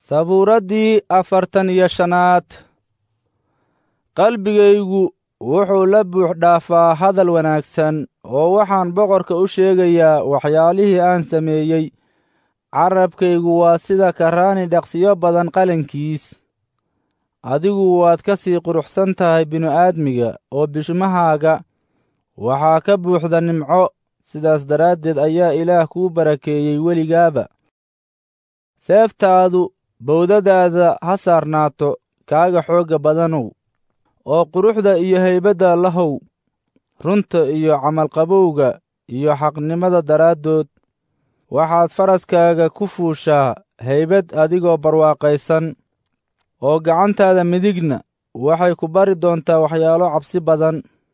sabuuraddii afartan iyo shanaad qalbigaygu wuxuu la buux dhaafaa hadal wanaagsan oo waxaan boqorka u sheegayaa waxyaalihii aan sameeyey carabkaygu waa sida karaani dhaqsiyo badan qalankiis adigu waad ka sii quruxsan tahay binu-aadmiga oo bishmahaaga waxaa ka buuxda nimco sidaas daraaddeed ayaa ilaah kuu barakeeyey weligaaba seeftaadu bowdadaada ha saarnaato kaaga xoogga badanow oo quruxda iyo haybadda lahow runta iyo camalqabowga iyo xaqnimada daraaddood waxaad faraskaaga ku fuushaa haybad adigoo barwaaqaysan oo gacantaada midigna waxay ku bari doontaa waxyaalo cabsi badan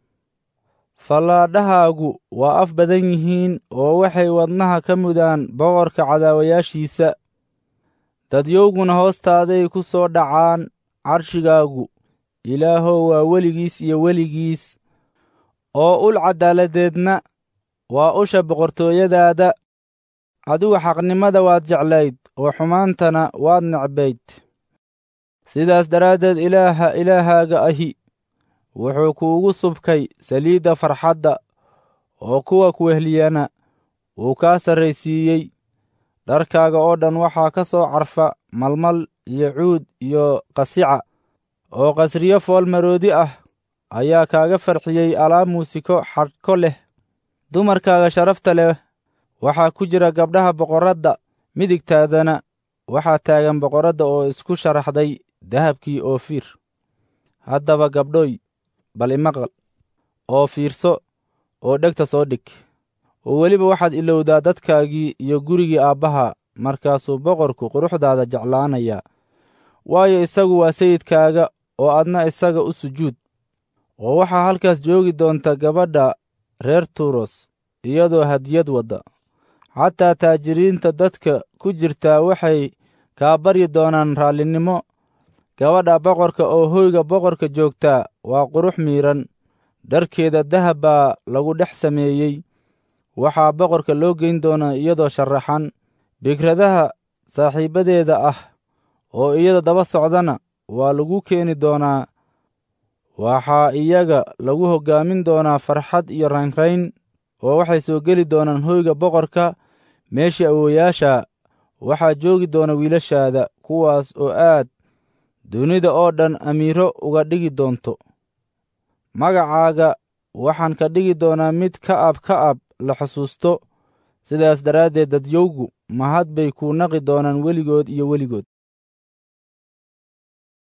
fallaadhahaagu waa af badan yihiin oo waxay wadnaha ka mudaan boqorka cadaawayaashiisa dadyowguna hoostaaday ku soo dhacaan carshigaagu ilaahow waa weligiis iyo weligiis oo ul caddaaladeedna waa usha boqortooyadaada adigu xaqnimada waad jeclayd oo xumaantana waad necbayd sidaas daraaddeed ilaaha ilaahaaga ahi wuxuu kuugu subkay saliidda farxadda oo kuwa kuwehliyana wuu kaa sarraysiiyey dharkaaga oo dhan waxaa ka soo carfa malmal iyo cuud iyo qasica oo qasriyo foolmaroodi ah ayaa kaaga farxiyey alaab muusiko xadhko leh dumarkaaga sharafta leh waxaa ku jira gabdhaha boqorradda midigtaadana waxaa taagan boqorradda oo isku sharaxday dahabkii oofiir haddaba gabdhoy bal imaqal oo fiirso oo dhegta soo dhig oo weliba waxaad ilowdaa dadkaagii iyo gurigii aabbaha markaasuu boqorku quruxdaada jeclaanayaa waayo isagu waa sayidkaaga oo adna isaga u sujuud oo waxaa halkaas joogi doonta gabadha reer turos iyadoo hadiyad wadda xataa taajiriinta dadka ku jirtaa waxay kaa baryi doonaan raallinimo gabadha boqorka oo hoyga boqorka joogtaa waa qurux miidhan dharkeeda dahab baa lagu dhex sameeyey waxaa boqorka loo geyn doonaa iyadoo sharaxan bigradaha saaxiibbadeeda ah oo iyada daba socdana waa lagu keeni doonaa waxaa iyaga lagu hoggaamin doonaa farxad iyo raynrayn oo waxay soo geli doonaan hoyga boqorka meeshii awooyaasha waxaa joogi doona wiilashaada kuwaas oo aad dunida oo dhan amiiro uga dhigi doonto magacaaga waxaan ka dhigi doonaa mid ka ab ka ab la xusuusto sidaas daraaddeed dadyowgu mahad bay kuu naqi doonaan weligood iyo weligood